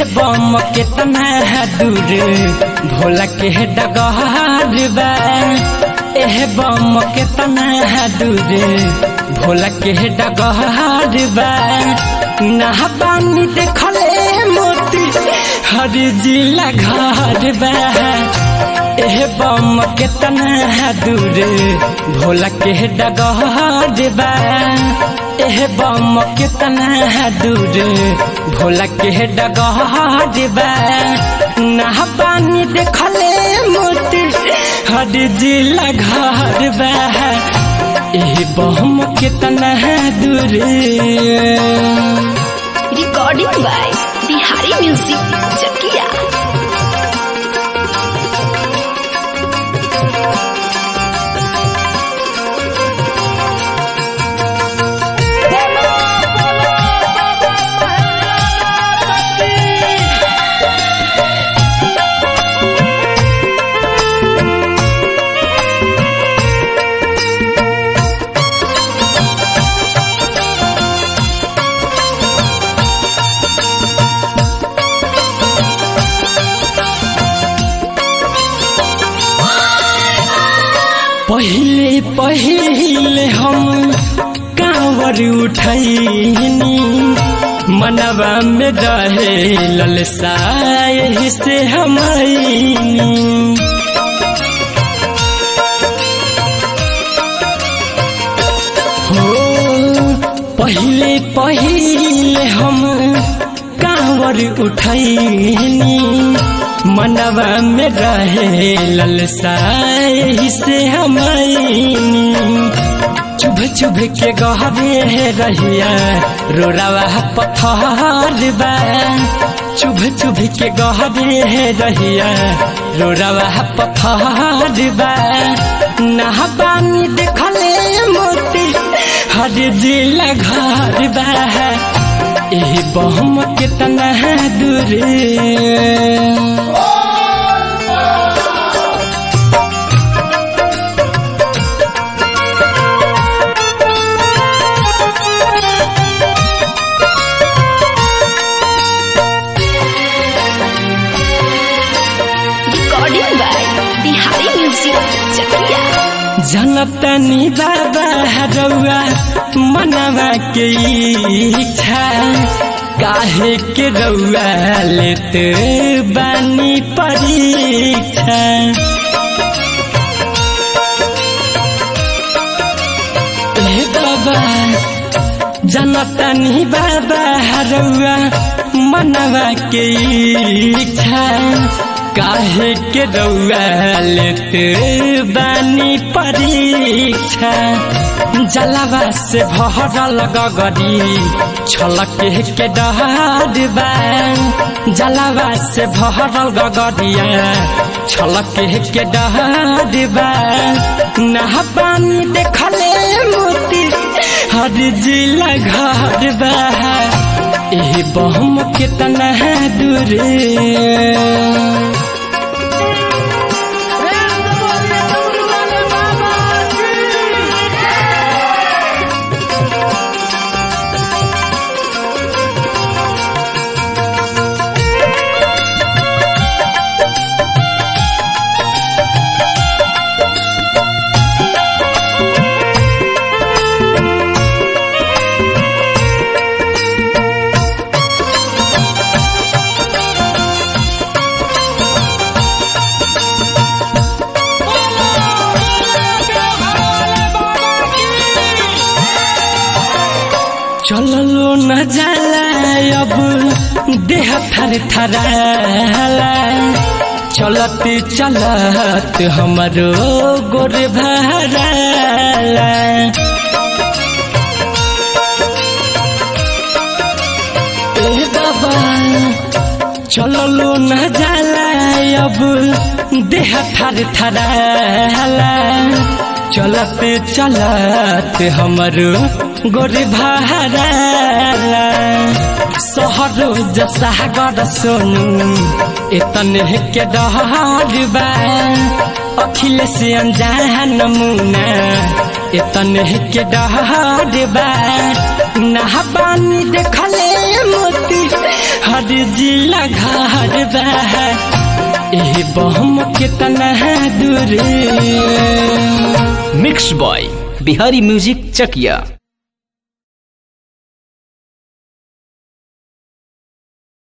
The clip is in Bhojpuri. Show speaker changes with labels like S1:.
S1: बम केतना दूर भोला के डगहर बा एह बम केतना दूर भोला के डगहर बा नहा पानी देखले मोती हर जिला घर बा एह बम केतना दूर भोला के डगहर बा एह बम केतना दूर भोला के डगहर बा नहा पानी देखले मोती हर जिला घर बा एह बम केतना दूर
S2: recording by Bihari music Chakiya
S1: पहिले पहिले हम कांवर उठैनी मनवा में रहे ललसा यही से हम हो पहिले पहिले हम कांवर उठैनी मनवा में रहे ललसा यही से हम चुभ चुभ के गहरे रहिया रोरावा पत्थर बा चुभ चुभ के गहरे रहिया रोरावा पत्थर बा नहा पानी देखले मोती हर जिला घर बा एही बहम कितना दूर
S2: recording by Bihari music Chakiya
S1: जनतनी बाबा रउआ मनवा के इच्छा काहे के रउआ लेत बानी परीक्षा ए बाबा जनतनी बाबा रउआ मनवा के इच्छा काहे के रउआ लेत बानी परीक्षा जलवा से भरल गगरी छलक के डहर बा जलवा से भरल गगरिया छलक के डहर बा नहा पानी देखले मोती हर जिला घर बा एही बहम कितना दूर चललो न जाला अब देह थर थराला चलत चलत हमरो गोर भराला ए बाबा चललो न जाला अब देह थर थराला चलत चलत हमरो गोर भराला सहरो जसागर सोनू एतन के डहर बा अखिल से अनजान नमूना एतन के डहर बा नहा पानी देखले मोती हर जिला घर बा ए बहम कितना दूर
S3: mix by Bihari music Chakiya